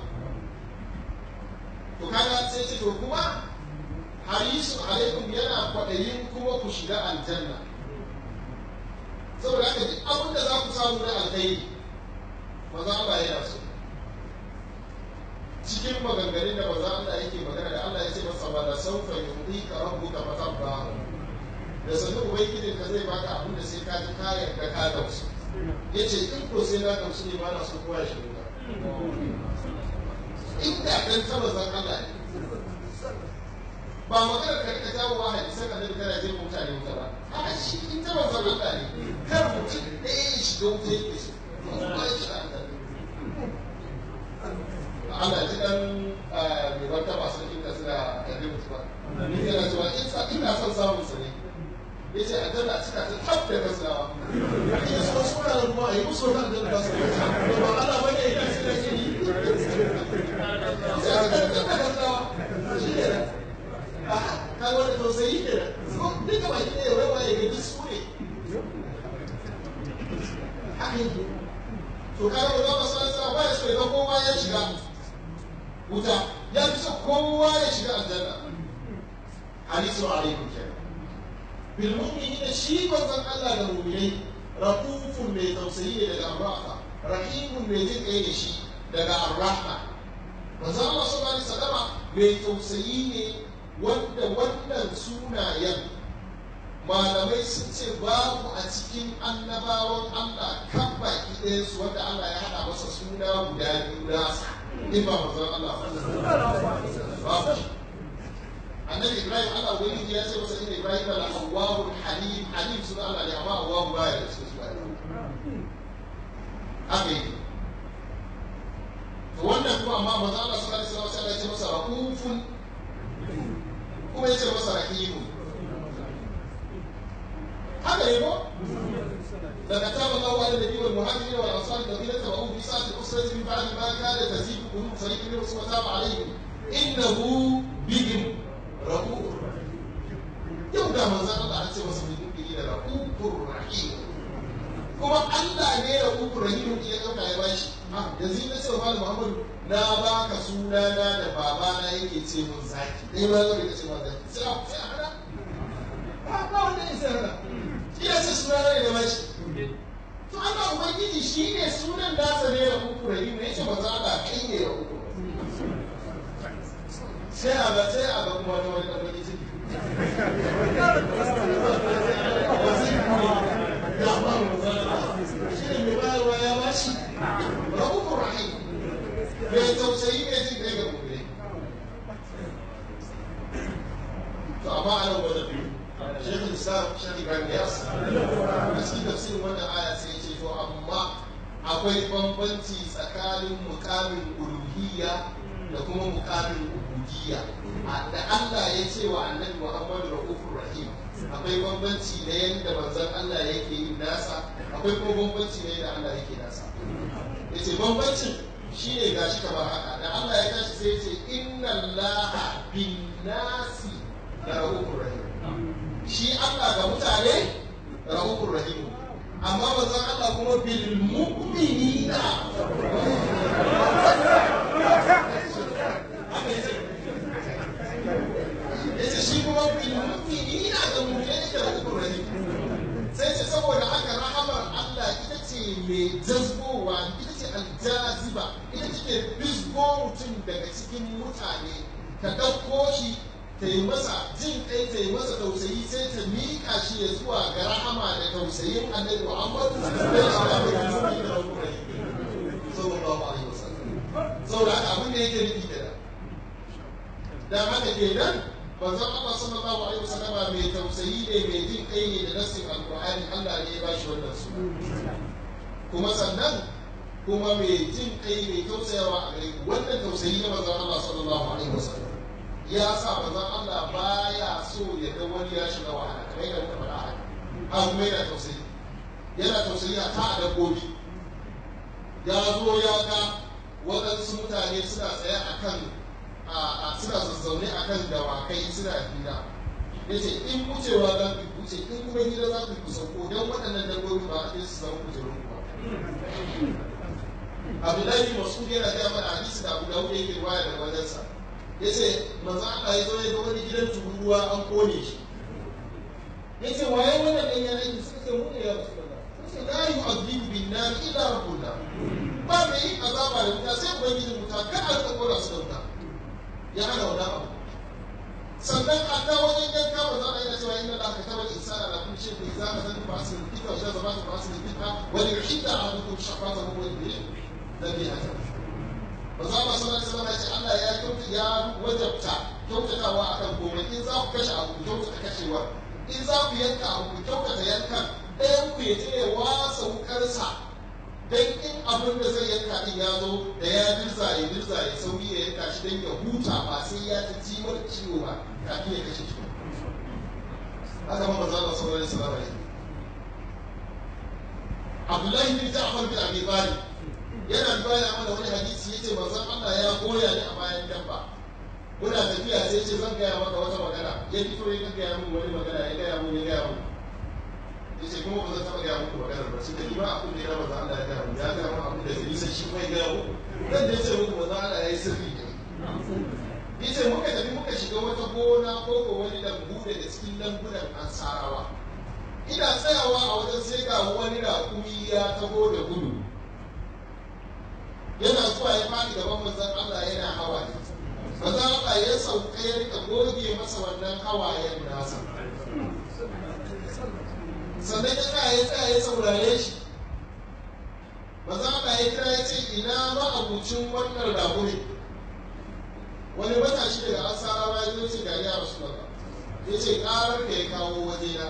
to kaga sai ce to kuma harisu alaikum yana kwaɗayin kuma ku shiga aljanna saboda haka duk abin da za ku samu na alkhairi maza Allah yana so cikin maganganun da maza Allah yake magana da Allah ya ce masa ba da saufa yu'tika rabbuka fatabba da sannu ubangijin ka zai baka abin da sai ka ji ka yarda ka gamsu ya ce in ko sai na gamsu ne ba na so kowa ya shiga in da dan ta mazan Allah ne ba magana ka rika jawo wa hadisan annabi kana jin mutane wuta ba a shi in ta mazan Allah ne kar mutum ɗaya ya shiga wuta yake so ba ya shiga Allah Allah ji dan mai wata masu inda suna kalli mutu ba. Ni yana cewa ina son samun sa ne. Ya ce aljanna a cika ta tab da gasawa. Ina so su na ruwa a yi musu wata aljanna ba su yi. Ba Allah ba ne ya ce da ke yi. Ya ce aljanna ta gasawa. Shi ne da. Ka wani tausayi ke da. Duka ba ki ne ya rawa ya gani su ne. Haka yi. To ka ga ba sa sa ba ya so ya ga kowa ya shiga. wuta ya fi so kowa ya shiga aljanna hadisu alaikum kenan bil mu'minina shi manzon Allah da mu'minai rahufun mai tausayi ne daga arrafa rahimun mai jin kai da shi daga arrahma manzon Allah sallallahu alaihi wasallama mai tausayi ne wanda wannan sunayen malamai sun ce babu a cikin annabawan Allah kan baki ɗayan su wanda Allah ya haɗa masa suna guda biyu nasa in ba manzon Allah babu annabi Ibrahim Allah wani ya ce masa inna Ibrahim la awwahul halim halim suna Allah ne amma awwahu baya da cikin suna haka yake to wannan kuma amma manzon Allah sallallahu alaihi wasallam ya ce masa rahufun kuma ya ce masa rahimun haka ne ko لقد تاب الله على النبي والمهاجرين والانصار الذين تبعوه في ساعه الاسره من بعد ما كاد تزيد قلوب فريق منهم ثم تاب عليهم انه بهم رؤوف yau da manzan Allah an ce masa mutum da rahufur rahim kuma Allah ne rahufur rahim ya dauka ya bashi yanzu na ce wa Muhammadu na baka sunana da babana yake ce mun zaki dai ma zai ce mun zaki sai a sai a hada ba ba wanda ya sai hada ina ce sunana ne da bashi to Allah ubangiji shi ne sunan nasa ne da uku rahim ne yace manzo Allah kai ne da uku sai a ga sai a ga kuma wani wani dan baki ciki ya ba mu shi ne mai bayarwa ya bashi rahufur rahim mai tausayi mai jin kai ga gobe to amma a nan wajen شيخ الاسلام شيخ ابراهيم ياس a cikin tafsirin wannan aya sai ce to amma akwai bambanci tsakanin mukamin uluhiyya da kuma mukamin ubudiyya da Allah ya ce wa annabi Muhammadu rahufur rahim akwai bambanci na yadda manzon Allah yake yin nasa akwai kuma bambanci na yadda Allah yake nasa yace bambancin shine gashi kamar haka da Allah ya tashi sai ya ce inna Allaha bin nasi da rahufur rahim shi Allah ga mutane rahufur rahim amma manzon Allah kuma bil mu'minina yace shi kuma bil mu'minina ga mu'minai da rahufur rahim sai ce saboda haka rahamar Allah ita ce mai jazbowa ita ce aljaziba ita ce bizgo mutum daga cikin mutane ta ɗauko shi ta yi masa jin kai ta yi masa tausayi sai ta miƙa shi ya zuwa ga rahama da tausayin annabi Muhammadu da shi da mai nuni da raburai sallallahu alaihi wasallam saboda haka abin da yake nufi da dan haka kenan manzon Allah sallallahu alaihi wasallam mai tausayi ne mai jin kai ne da nassin alqur'ani Allah ne ya bashi wannan suna kuma sannan kuma mai jin kai mai tausayawa a gare wannan tausayi na manzon Allah sallallahu alaihi wasallam ya sa manzon Allah baya so ya ga wani ya shiga wahala kamar yadda muka faɗa haka a kuma yana tausayi yana tausayi a ta dabbobi ya zo ya ga waɗansu mutane suna tsaye a kan suna zazzaune a kan dawakai suna hira ya ce in wucewa za ku wuce in kuma hira za ku kusa ko don waɗannan dabbobi ba a ɗaya su zama kujerun ba abdullahi masu yana gaya mana hadisi da abu dawud yake ruwaya da wajensa ya ce manzo Allah ya zo ya ga wani gidan tururuwa an kone shi ya ce waye wannan ɗan yana yi suka ce mu ne ya rasu da sai la yu'adhibu bin nar illa rabbuna ba mai yin azaba azaba da wuta sai ubangijin wuta kan a rika kora su da wuta ya hana wannan abu sannan a ta wajen yanka ba za a yi cewa inna Allah ka tabar insana la kulli shay'in idza ma zan ba su fita wa jaza ba su ba su fita wa li yuhidda ahadukum shafata hu wa bi nabi haka ba za ba sallallahu alaihi wasallam ya ce Allah ya kyauta ya wajabta kyautatawa akan komai in za ku kashe abu ku kyautata kashewa in za ku yanka abu ku kyautata yankan ɗayan ku ya je ya wasa wukarsa dan in abin da zai yanka din ya zo da ya dirza ya dirza ya sauri ya yanka shi dan ya huta ba sai ya ta ji mara ciwo ba kafin ya kashe shi haka ma manzo Allah sallallahu alaihi wasallam Abdullahi bin Ja'far bin Abi Talib yana baya mana wani hadisi yace manzo Allah ya goya ni a bayan dabba muna tafiya sai ce zan gaya maka wata magana ya fito ya gaya min wani magana ya gaya min ya gaya min yace kuma ba zan taɓa gaya muku maganar ba sai da ba abin da ya maza Allah ya gaya mu ya gaya mu abin da zai nisa shi kuma ya gaya mu dan da yace muku maza Allah ya yi sirri ne yace muka tafi muka shiga wata gona ko ko wani lambu daga cikin lambunan ansarawa ina tsayawa a wajen sai ga wani raƙumi ya taho da gudu yana zuwa ya fadi gaban manzon Allah yana hawaye manzon Allah ya sauka ya rika goge masa wannan hawayen nasa sannan ya tsaya ya tsaya ya saurare shi maza Allah ya kira ya ce ina ma'abucin wannan raƙumi wani matashi daga ansarawa ya zo ce ga ya rasu ba ya ce ƙarar da ya kawo wajena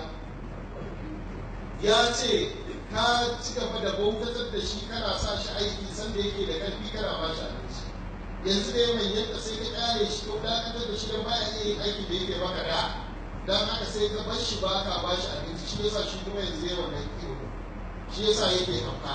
ya ce ka ci gaba da bautatar da shi kana sa shi aiki sanda yake da ƙarfi kana ba shi abinci yanzu dai mai yadda sai ka ƙare shi ko dakatar da shi don baya iya yin aikin da yake maka da don haka sai ka bar shi ba ka ba shi abinci shi yasa shi kuma yanzu yawan wannan kiwo shi yasa yake hauka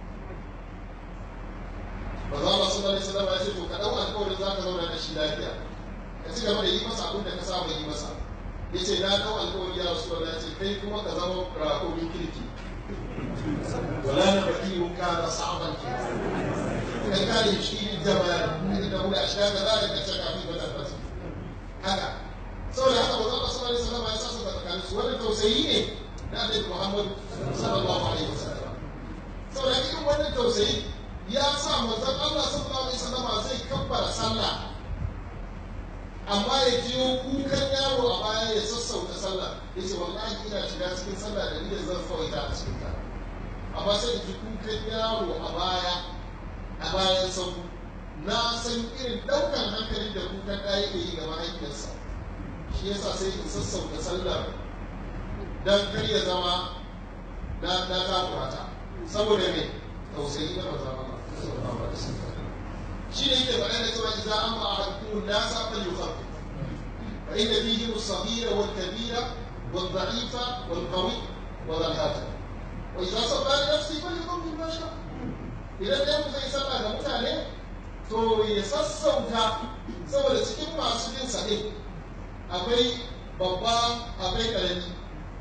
ba za ba su bari sallama ya ce to ka dau alƙawarin za ka zauna da shi lafiya ka ci gaba da yi masa abin da ka saba yi masa ya ce na dau alƙawari ya rasu ya ce kai kuma ka zama rakomin kirki wala na baki mun kana sa'aban ke kai kare shi jama'a da mu da shi ka za ka kace kafin ba ta haka saboda haka manzon Allah sallallahu alaihi wasallam ya sasa da tsakanin su wannan tausayi ne na Annabi Muhammad sallallahu alaihi wasallam saboda irin wannan tausayi ya sa manzon Allah sallallahu alaihi wasallam zai kabbara sallah amma ya jiyo kukan yaro a baya ya sassauta sallah ya ce wallahi ina shiga cikin sallah da ni da zan tsawaita a cikin ta amma sai da ji kukan yaro a baya a bayan sabu na san irin ɗaukan hankali da kukan ɗaya ke yi ga mahaifiyarsa shi yasa sai in sassauta sallar dan kar ya zama na na takura ta saboda me tausayi na manzon Allah shi ne yake faɗa da cewa idza amma ahadukum nasa falyukhaffif fa inna fihi as-saghira wal kabira wal dha'ifa wal qawi wa dhal haja wa idza salla li nafsi falyuqim ma sha idan dai mu zai sallah ga mutane to ya sassauta saboda cikin masu jin sa akwai babba akwai karami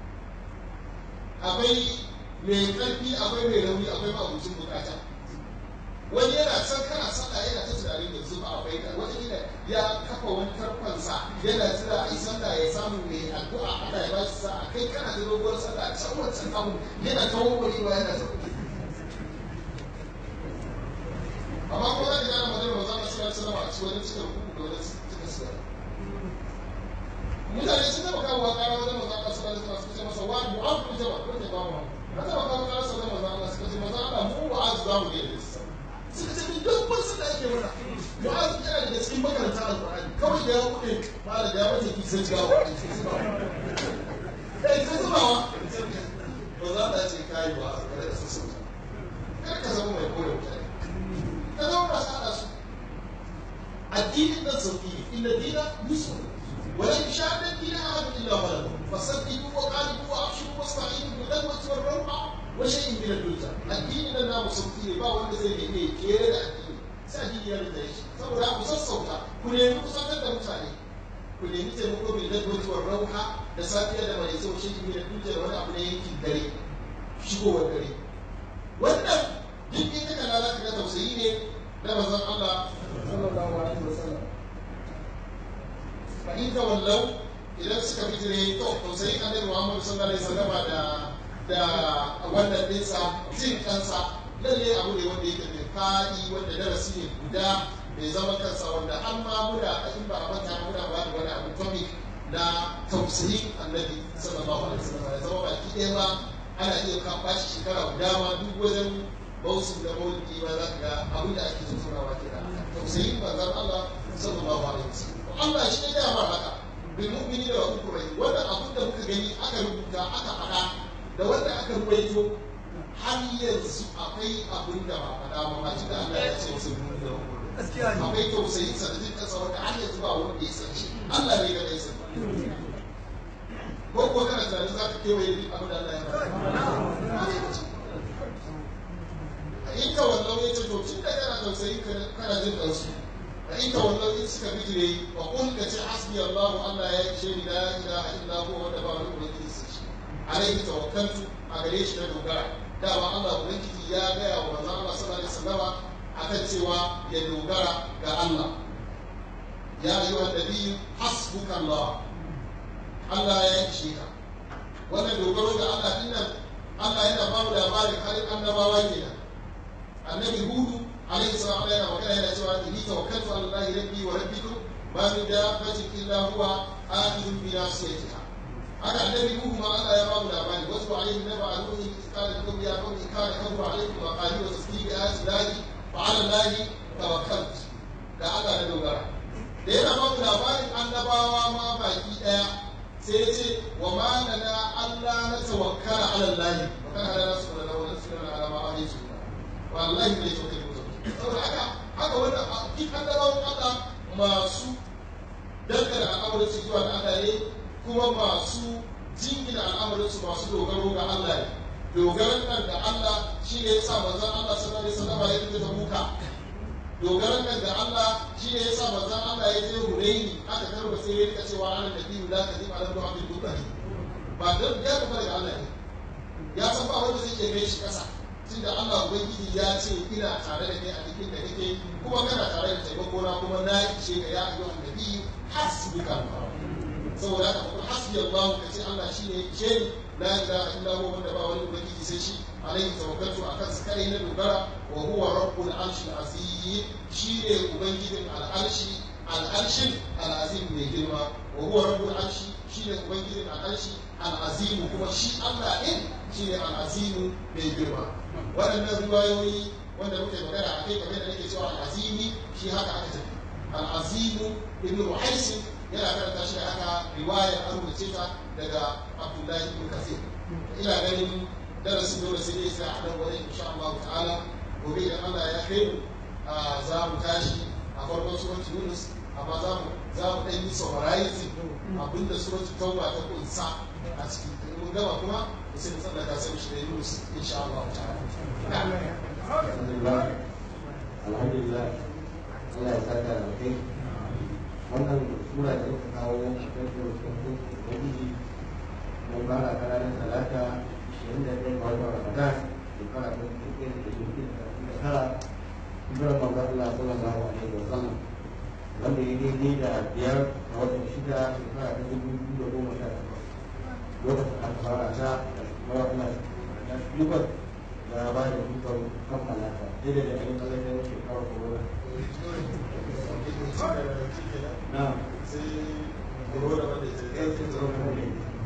akwai mai karfi akwai mai rauni akwai mabucin bukata wani yana san kana sallah yana ta tunanin yanzu ba akwai ka wani yana ya kafa wani karfansa yana jira a yi sallah ya samu mai addu'a Allah ya bashi sa'a kai kana da doguwar sallah can wancan abu yana ta wawwari ba yana ta amma ko za ka gane maganar manzo Allah sallallahu alaihi wasallam a cikin wani cikin ruku da wani cikin sura mutane sun taba kawo kara wajen manzo Allah sallallahu alaihi wasallam suka ce masa wa mu'az bin jabal ko ne ba mu na taba kawo kara sa wajen manzo Allah suka ce manzo Allah mu mu'az za mu yi sa suka ce ni duk ban sun da ake mana mu'az yana daga cikin makaranta alqur'ani kawai da ya kuɗe mala da ya wace ki sai gawo eh sai zubawa manzo Allah ce kai wa kada ka sassauta kada ka zama mai kore mutane ka zama ba sa su addinin nan sauki ne inna dina yusuf ولن يشاهد الدين احد الا غلبه فصدقوا وقالوا وابشروا واستعينوا بالقوه والروعه وشيء من الدنيا الدين da namu sauki ne ba wanda zai nemi kere da addini sai addini ya rinda shi saboda ku sassauta ku nemi kusantar da mutane ku nemi taimako bil gadwati war rauha da safiya da mai sau shi min dunya da wani abu ne yankin dare shigowar dare wannan duk in ka kalla ka ga tausayi ne na manzon Allah sallallahu alaihi wasallam fa in tawallau idan suka fitire to to sai annabi Muhammad sallallahu alaihi wasallam da da wannan dinsa jin kansa lalle abu ne wanda yake mai faɗi wanda darasi ne guda mai zama kansa wanda har ma muna a in ba a manta muna ba da wani abu topic na tausayin annabi sallallahu alaihi wasallam ya zama baki ɗaya ma ana iya kan bashi shekara guda ma duk wajen bausu da maulidi ma za ka ga abin da ake tattaunawa ke da tausayin manzon Allah sallallahu alaihi wasallam Allah shi ne ya ba haka bil mu'mini da wa kurai wannan abin da muka gani aka rubuta aka faɗa da wanda aka ruwaito har yanzu akwai abin da ba faɗa ba ma da Allah ya ce wasu mu'mini da wa kurai akwai tausayin sa da jinkan sa wanda har yanzu ba wanda ya san shi Allah ne ga dai san ko ko kana tunanin za ka kewaye duk abin da Allah ya faɗa in ka wallau ya ce to tun da kana tausayi kana jin ɗansu a in ka wallau in suka bijire wa kun ka ce hasbi Allah Allah ya ce ni la ilaha illa huwa wanda ba wani ubangiji sai shi alaihi tawakkaltu a gare shi na dogara dama Allah ubangiji ya gaya wa manzon Allah sallallahu alaihi wasallama akan cewa ya dogara ga Allah ya ayyuhan nabiyyu hasbuka Allah Allah ya ishe ka wannan dogaro ga Allah dinnan Allah yana ba mu labarin halin annabawa kenan annabi hudu alaihi salam yana magana yana cewa inni tawakkaltu ala allahi rabbi wa rabbikum ma min dabbatin illa huwa akhidun bi nasiyatiha haka annabi hudu ma Allah ya ba mu labari wasu alaihi naba aluhi qala lakum ya qawmi kana kabura alaikum wa qali wa tasdiqi ayati llahi fa ala allahi tawakkaltu da Allah na dogara da yana ba mu labarin annabawa ma baki daya sai ya ce wa ma lana Allah na tawakkala ala allahi wa kana ala nasu da wani sunan alama alaihi wallahi bai so kai mutum saboda haka haka wannan duk annabawan Allah masu dangana al'amarin su zuwa ga Allah ne kuma masu jingina al'amarin su masu dogaro ga Allah ne dogaran nan da Allah shi ne yasa manzon Allah sallallahu alaihi wasallam ya fita ta buka dogaran nan da Allah shi ne yasa manzon Allah ya je Hunaini aka karba sai ya rika cewa ana nabiyyu la kadhib ala abdul dubai ba dan ya tafi daga Allah ne ya san ba wanda zai ke kai shi kasa tunda Allah Ubangiji ya ce ina tare da kai a cikin da kake kuma kana tare da taimako na kuma na ishe ka ya ayyuha annabi hasbuka saboda haka kuma hasbi Allah ka ce Allah shine ishe ni la ilaha illa huwa wanda ba wani ubangiji sai shi alaihi tawakkaltu akan sa kai na dogara wa huwa rabbul arshil azim shine ubangijin al'arshi al'arshin al'azim mai girma wa huwa rabbul arshi shine ubangijin al'arshi al'azim kuma shi Allah din shine al'azim mai girma waɗannan riwayoyi wanda muke magana a kai kamar da nake cewa al'azimi shi haka aka tafi al'azimu ibn ruhaisi yana karanta shi haka riwayar an rubuce ta daga abdullahi ibn kasir ina ganin darasin dole sai dai sai a nan wani insha Allah ta'ala gobe idan Allah ya kai mu za mu tashi a farkon suratul yunus amma za mu za mu ɗan yi summarizing abinda suratul tauba ta kunsa a ciki mun gama kuma sai mu tsallaka sai mu shiga yunus insha Allah ta'ala alhamdulillah Allah ya saka da kai wannan sura da muka kawo a kan surutun ubangiji mun fara ta ranar talata 21 ga watan ramadan shekara ta dubu da dubu da tara hijirar manzon Allah sallallahu alaihi wa sallam wanda ya daidai da biyar a watan shida shekara ta dubu biyu da goma sha takwas lokacin aka fara ta da kuma wannan na shugaban da ba da dukkan kammala ta daidai da ɗan ƙasashen shekarar corona na sai corona wanda ke ɗaya ce tsoron kome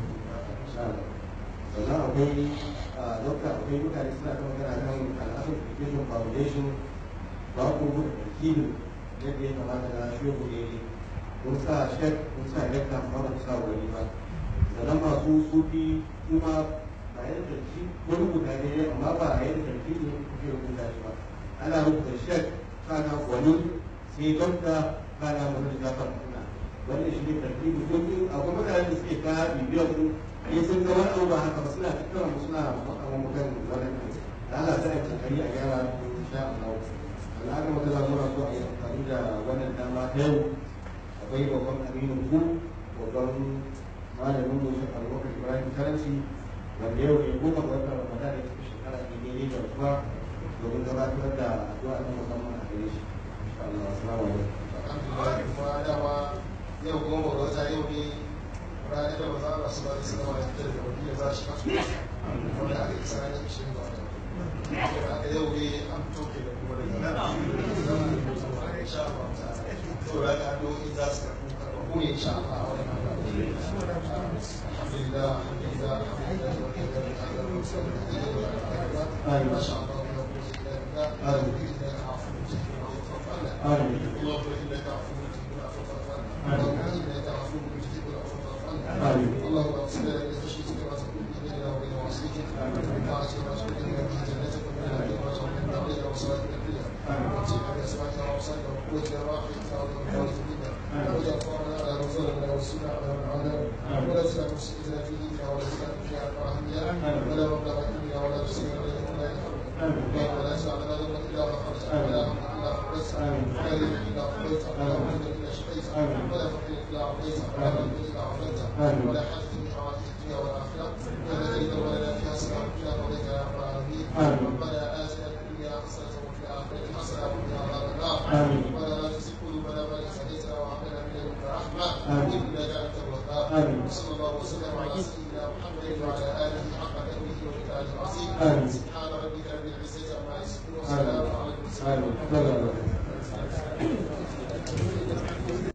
sannan akwai dokta akwai mutane suna ta magana kan al'asar education foundation ba ku rubuta wakilin yadda ya kamata na shugo ne kun sa shek kun sa rekta amma ba ku sa wani ba sannan masu sufi kuma ba yadda tarki ko rubuta ne amma ba a yadda tarki ne kuke rubuta shi ba ana rubuta shek kana wani sai dokta kana wani jafar kuna wanda shi ne tarki mutum akwai mutane da suke ta bibiyar su ne sun ga wani abu ba haka ba suna tattara mu suna makaman mutan wannan da Allah sai a kokari a gyara insha Allah Allah ga wata lamura so a yi amfani da wannan dama ta yau akwai babban aminu ku babban malamin mu shi Abubakar Ibrahim Karanci wanda yau ne goma ga watan Ramadan da cikin shekara ne daidai da kuma domin gabatar da addu'a ta musamman a gare shi insha Allah assalamu alaikum alhamdulillah kuma dama yau goma ga wata yau ne ranar da maza Allah su ba da sanarwa ya fitar da wani da za shi kasu wanda aka yi tsananin ishirin ga wata haka yau ne an toke da kuma daga nan insha Allah ta'ala to da ka addu'o'i za su karɓu karɓu ne insha Allah a wannan alhamdulillah alhamdulillah alhamdulillah ما شاء الله لا قوة إلا بالله إنك عفو تحب العفو فاعف عنا اللهم إنك عفو تحب العفو فاعف عنا اللهم إنك عفو تحب العفو فاعف عنا اللهم اغفر لنا من خشيتك ما تكون به بيننا وبين معصيتك ومن طاعتك ما تبلغنا به جنتك ومن اليقين ما تهون علينا وصلاتك الدنيا واتينا بأسمائنا وأبصارنا وقوتنا وأحيتنا وذكرنا منا واجعل فقرنا على من ظلمنا وانصرنا على من عادانا ولا تجعل مصيبتنا في ديننا ولا تجعل في أهلنا ولا مبلغ علمنا ولا تسلم علينا ولا يحرمنا اللهم لا تجعل لنا ذنبا إلا غفرته ولا هما إلا فرجته ولا دينا إلا قضيته ولا مريضا إلا شفيته ولا فقيرا إلا أعطيته ولا مريضا إلا عافيته ولا حاجة من حوادث الدنيا والآخرة ولا دين ولنا فيها سلام إلا قضيت يا رب العالمين ربنا آتنا في الدنيا حسنة وفي الآخرة حسنة وقنا عذاب النار ربنا لا تزغ قلوبنا بعد إذ هديتنا وهب لنا من لدنك رحمة إنك أنت الوهاب وصلى الله وسلم على سيدنا محمد وعلى آله حق قدره ومقداره العظيم سبحان ربك رب العزة عما يصفون وسلام على المرسلين